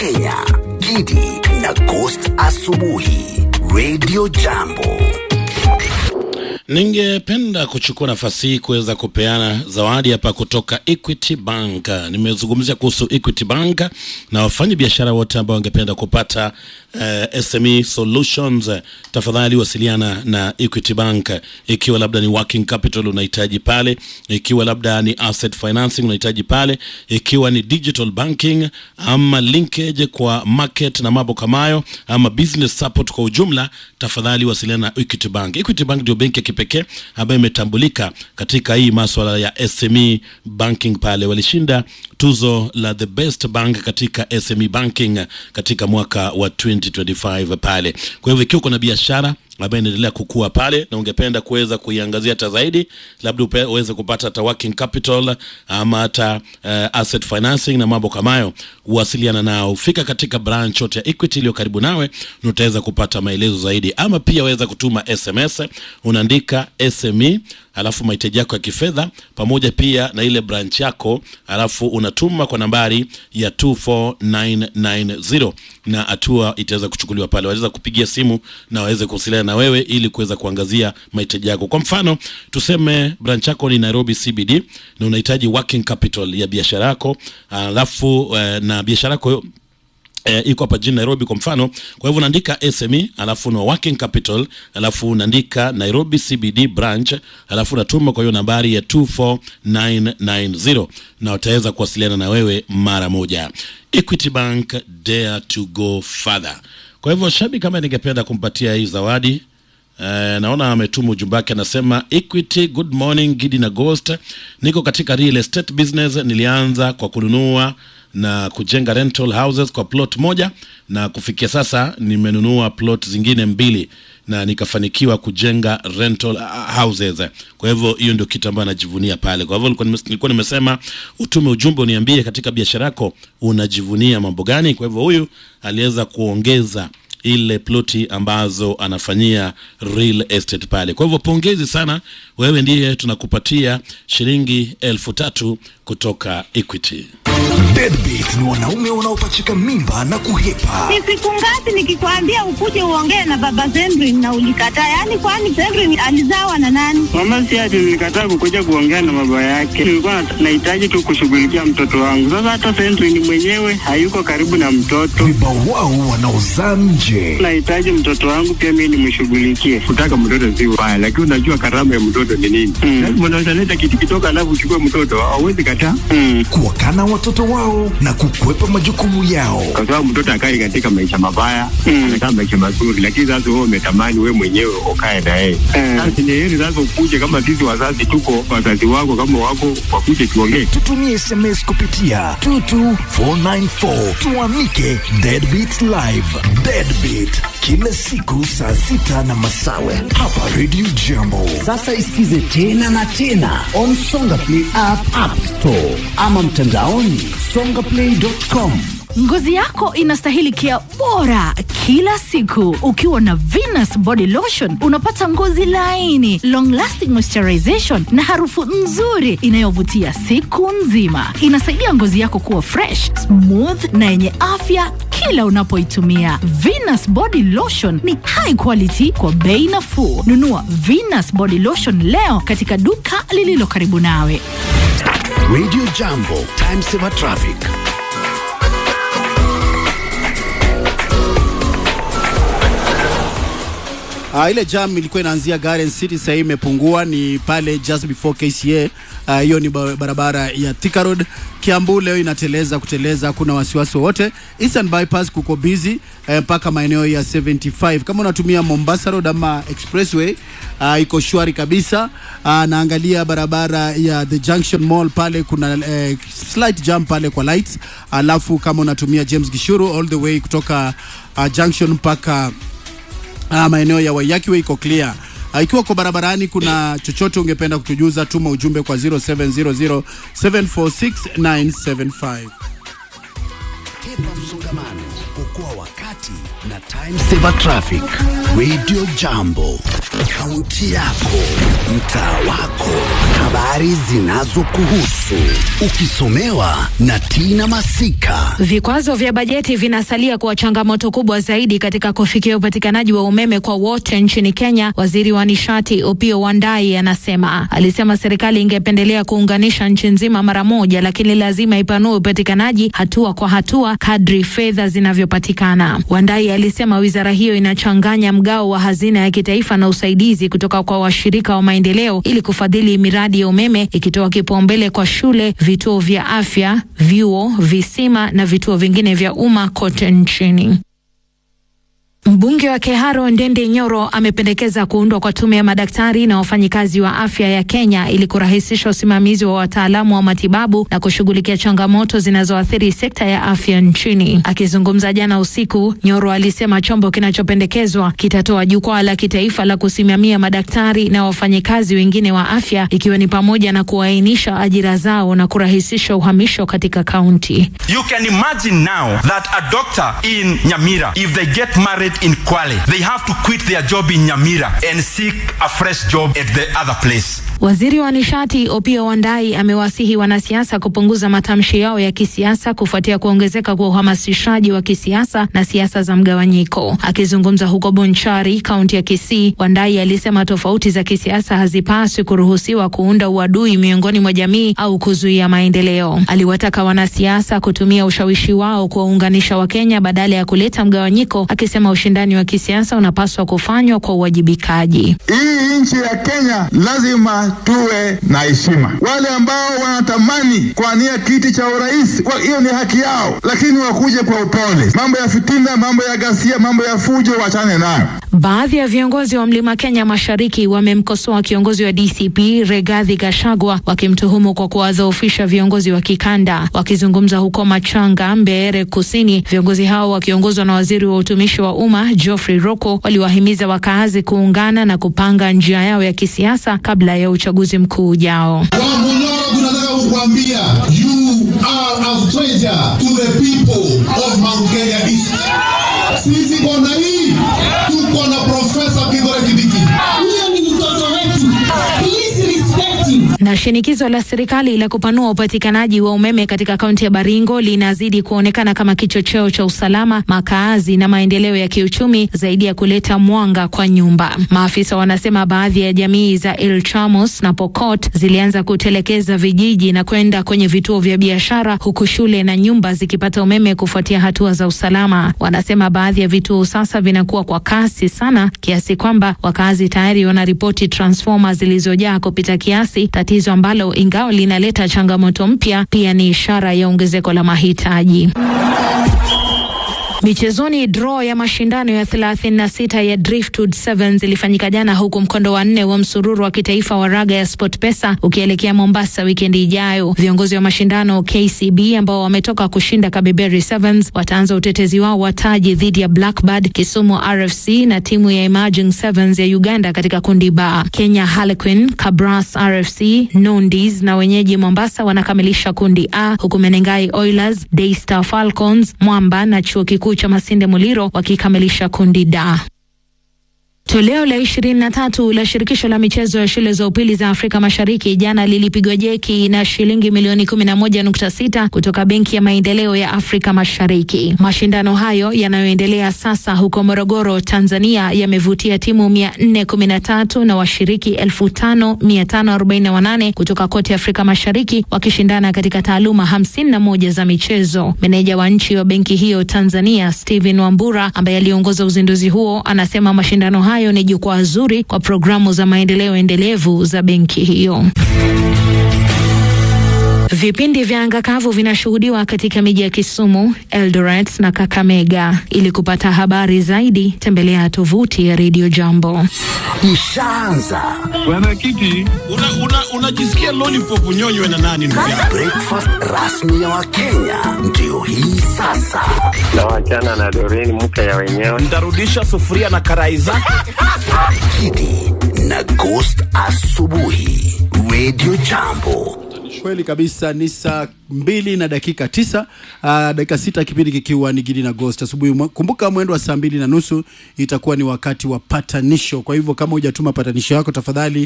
Kenya, Gidi na Ghost Asubuhi, Radio Jambo. Ningependa kuchukua nafasi hii kuweza kupeana zawadi hapa kutoka Equity Bank. Nimezungumzia kuhusu Equity Bank na wafanya biashara wote ambao wangependa kupata uh, SME solutions, tafadhali wasiliana na Equity Bank. Ikiwa labda ni working capital unahitaji pale, ikiwa labda ni asset financing unahitaji pale, ikiwa ni digital banking ama linkage kwa market na mambo kama hayo, ama business support kwa ujumla, tafadhali wasiliana na Equity Bank. Equity Bank ndio benki ya kipekee ambayo imetambulika katika hii maswala ya SME banking. Pale walishinda tuzo la the best bank katika SME banking katika mwaka wa 2025 pale. Kwa hivyo ikiwa kuna biashara ambayo inaendelea kukua pale na ungependa kuweza kuiangazia hata zaidi, labda upe- uweze kupata hata working capital ama hata uh, asset financing na mambo kama hayo, uwasiliana nao, fika katika branch yote ya Equity iliyo karibu nawe na utaweza kupata maelezo zaidi, ama pia waweza kutuma SMS, unaandika SME alafu mahitaji yako ya kifedha pamoja pia na ile branch yako, alafu unatuma kwa nambari ya 24990 na hatua itaweza kuchukuliwa pale. Waweza kupigia simu na waweze kuwasiliana na wewe ili kuweza kuangazia mahitaji yako. Kwa mfano, tuseme branch yako ni Nairobi CBD na unahitaji working capital ya biashara yako, alafu eh, na biashara yako eh, iko hapa jijini Nairobi kwa mfano. Kwa hivyo unaandika SME alafu una working capital alafu unaandika Nairobi CBD branch alafu unatuma kwa hiyo nambari ya 24990 na wataweza kuwasiliana na wewe mara moja. Equity Bank, dare to go further. Kwa hivyo Shabi, kama ningependa kumpatia hii zawadi Eh, naona ametuma ujumbe wake, anasema Equity, good morning Gidi na Ghost. Niko katika real estate business. Nilianza kwa kununua na kujenga rental houses kwa plot moja, na kufikia sasa nimenunua plot zingine mbili na nikafanikiwa kujenga rental uh, houses. Kwa hivyo hiyo ndio kitu ambayo anajivunia pale. Kwa hivyo nilikuwa nimes- nilikuwa nimesema utume ujumbe uniambie katika biashara yako unajivunia mambo gani. Kwa hivyo huyu aliweza kuongeza ile ploti ambazo anafanyia real estate pale. Kwa hivyo pongezi sana, wewe ndiye tunakupatia shilingi elfu tatu kutoka Equity. Deadbeat ni wanaume wanaopachika mimba na kuhepa. Ni siku ngapi nikikwambia ukuje uongee na baba Zendrin na ulikataa? Yaani kwani Zendrin alizawa na nani? Mama si ati nilikataa kukuja kuongea na baba yake, nilikuwa nat- nahitaji tu kushughulikia mtoto wangu. Sasa hata Sentry ni mwenyewe hayuko karibu na mtoto, Vibawao wanaozaa nje. nahitaji mtoto wangu pia mimi nimshughulikie. kutaka mtoto si ubaya, lakini unajua karama ya mtoto ni nini? Mm. Lazima unaweza leta kitu kidogo, alafu uchukue mtoto, hauwezi kataa, Mm. Kuwakana watoto wao na kukwepa majukumu yao. kwa sababu mtoto akai katika maisha mabaya, Mm. anakaa maisha mazuri, lakini sasa wewe umetamani wewe mwenyewe ukae na yeye. Eh. Sasa ni heri sasa ukuje, kama sisi wazazi tuko, wazazi wako kama wako, wakuje tuongee. Tutumie SMS kupitia 22494 tuamike Deadbeat Live. Deadbeat kila siku saa sita na masawe hapa Radio Jambo. Sasa isikize tena na tena on Songa Play app, app store ama mtandaoni songaplay.com. Ngozi yako inastahili kia bora kila siku. Ukiwa na Venus Body Lotion unapata ngozi laini, long lasting moisturization na harufu nzuri inayovutia siku nzima. Inasaidia ngozi yako kuwa fresh, smooth na yenye afya kila unapoitumia. Venus Body Lotion ni high quality kwa bei nafuu. Nunua Venus Body Lotion leo katika duka lililo karibu nawe. Radio Jambo, time saver traffic. Uh, ile jam ilikuwa inaanzia Garden City, sasa hii imepungua, ni pale just before KCA. Ah, hiyo ni ba- barabara ya Thika Road. Kiambu leo inateleza kuteleza, kuna wasiwasi wowote. Eastern Bypass kuko busy eh, mpaka maeneo ya 75. Kama unatumia Mombasa Road ama Expressway uh, iko shwari kabisa. Uh, naangalia barabara ya The Junction Mall pale kuna eh, slight jam pale kwa lights, alafu kama unatumia James Gishuru all the way kutoka uh, Junction mpaka Ah, maeneo ya Waiyaki Way iko clear. Ah, ikiwa kwa barabarani kuna chochote ungependa kutujuza, tuma ujumbe kwa 0700 746 975. Hepa msongamano, okoa wakati na time saver traffic. Radio Jambo, kaunti yako, mtaa wako, habari zinazokuhusu, ukisomewa na Tina Masika. Vikwazo vya bajeti vinasalia kuwa changamoto kubwa zaidi katika kufikia upatikanaji wa umeme kwa wote nchini Kenya. Waziri wa nishati Opiyo Wandayi anasema, alisema serikali ingependelea kuunganisha nchi nzima mara moja, lakini lazima ipanue upatikanaji hatua kwa hatua kadri fedha zinavyopatikana. Wandayi alisema wizara hiyo inachanganya mgao wa hazina ya kitaifa na usaidizi kutoka kwa washirika wa maendeleo ili kufadhili miradi ya umeme, ikitoa kipaumbele kwa shule, vituo vya afya, vyuo, visima na vituo vingine vya umma kote nchini. Mbunge wa Keharo Ndende Nyoro amependekeza kuundwa kwa tume ya madaktari na wafanyikazi wa afya ya Kenya ili kurahisisha usimamizi wa wataalamu wa matibabu na kushughulikia changamoto zinazoathiri sekta ya afya nchini. Akizungumza jana usiku, Nyoro alisema chombo kinachopendekezwa kitatoa jukwaa la kitaifa la kusimamia madaktari na wafanyikazi wengine wa afya, ikiwa ni pamoja na kuainisha ajira zao na kurahisisha uhamisho katika kaunti. You can imagine now that a doctor in Nyamira, if they get married in Kwale, they have to quit their job in Nyamira and seek a fresh job at the other place. Waziri wa nishati Opiyo Wandayi amewasihi wanasiasa kupunguza matamshi yao ya kisiasa kufuatia kuongezeka kwa uhamasishaji wa kisiasa na siasa za mgawanyiko. Akizungumza huko Bonchari, kaunti ya Kisii, Wandayi alisema tofauti za kisiasa hazipaswi kuruhusiwa kuunda uadui miongoni mwa jamii au kuzuia maendeleo. Aliwataka wanasiasa kutumia ushawishi wao kuwaunganisha Wakenya badala ya kuleta mgawanyiko, akisema ushindani wa kisiasa unapaswa kufanywa kwa uwajibikaji. Hii nchi ya Kenya lazima tuwe na heshima. Wale ambao wanatamani kuania kiti cha urais, hiyo ni haki yao, lakini wakuje kwa upole. Mambo ya fitina, mambo ya ghasia, mambo ya fujo, wachane nayo. Baadhi ya viongozi wa Mlima Kenya Mashariki wamemkosoa kiongozi wa DCP Regathi Gachagua wakimtuhumu kwa kuwadhoofisha viongozi wa kikanda. Wakizungumza huko Machanga, Mbeere Kusini, viongozi hao wakiongozwa na waziri wa utumishi wa umma Geoffrey Roko waliwahimiza wakaazi kuungana na kupanga njia yao ya kisiasa kabla ya uchaguzi mkuu ujao. Wambunyoro, tunataka kukwambia you are a stranger to the people of Mount Kenya East. Sisi kona hii tuko na Profesa Kithure Kindiki. Huyo ni mtoto wetu. Please respect him. Na shinikizo la serikali la kupanua upatikanaji wa umeme katika kaunti ya Baringo linazidi kuonekana kama kichocheo cha usalama, makaazi na maendeleo ya kiuchumi zaidi ya kuleta mwanga kwa nyumba. Maafisa wanasema baadhi ya jamii za El Chamos na Pokot zilianza kutelekeza vijiji na kwenda kwenye vituo vya biashara, huku shule na nyumba zikipata umeme kufuatia hatua za usalama. Wanasema baadhi ya vituo sasa vinakuwa kwa kasi sana kiasi kwamba wakazi tayari wanaripoti transfoma zilizojaa kupita kiasi, tatizo ambalo ingawa linaleta changamoto mpya, pia ni ishara ya ongezeko la mahitaji. Michezoni, draw ya mashindano ya 36 ya Driftwood Sevens ilifanyika jana, huku mkondo wa nne wa msururu wa kitaifa wa raga ya SportPesa ukielekea Mombasa wikendi ijayo. Viongozi wa mashindano KCB ambao wametoka kushinda Kabeberi Sevens wataanza utetezi wao wa taji dhidi ya Blackbird, Kisumu RFC na timu ya Emerging Sevens ya Uganda katika kundi ba. Kenya Harlequin, Kabras RFC, Nondis na wenyeji Mombasa wanakamilisha kundi A, huku Menengai Oilers, Daystar Falcons, Mwamba na chuo kikuu cha Masinde Muliro wakikamilisha kundi D. Toleo la ishirini na tatu la shirikisho la michezo ya shule za upili za Afrika Mashariki jana lilipigwa jeki na shilingi milioni kumi na moja nukta sita kutoka Benki ya Maendeleo ya Afrika Mashariki. Mashindano hayo yanayoendelea sasa huko Morogoro, Tanzania, yamevutia timu mia nne kumi na tatu na washiriki elfu tano mia tano arobaini na wanane kutoka kote Afrika Mashariki wakishindana katika taaluma hamsini na moja za michezo. Meneja wa nchi wa benki hiyo Tanzania, Steven Wambura, ambaye aliongoza uzinduzi huo, anasema mashindano hayo ni jukwaa zuri kwa programu za maendeleo endelevu za benki hiyo. Vipindi vya anga kavu vinashuhudiwa katika miji ya Kisumu, Eldoret na Kakamega. Ili kupata habari zaidi, tembelea tovuti ya Radio Jambo. Ishaanza Bwana Kiti, unajisikia una, una lollipop unyonywe na nani ndugu yangu? breakfast rasmi ya Wakenya ndio hii sasa. na wachana na Doreen mke ya wenyewe. Ntarudisha sufuria na karai zake. Kidi na Ghost asubuhi, Radio Jambo. Kweli kabisa, ni saa mbili na dakika tisa uh, dakika sita kipindi kikiwa ni Gidi na Ghost asubuhi. Mwe- Kumbuka mwendo wa saa mbili na nusu itakuwa ni wakati wa patanisho. Kwa hivyo kama hujatuma patanisho yako, tafadhali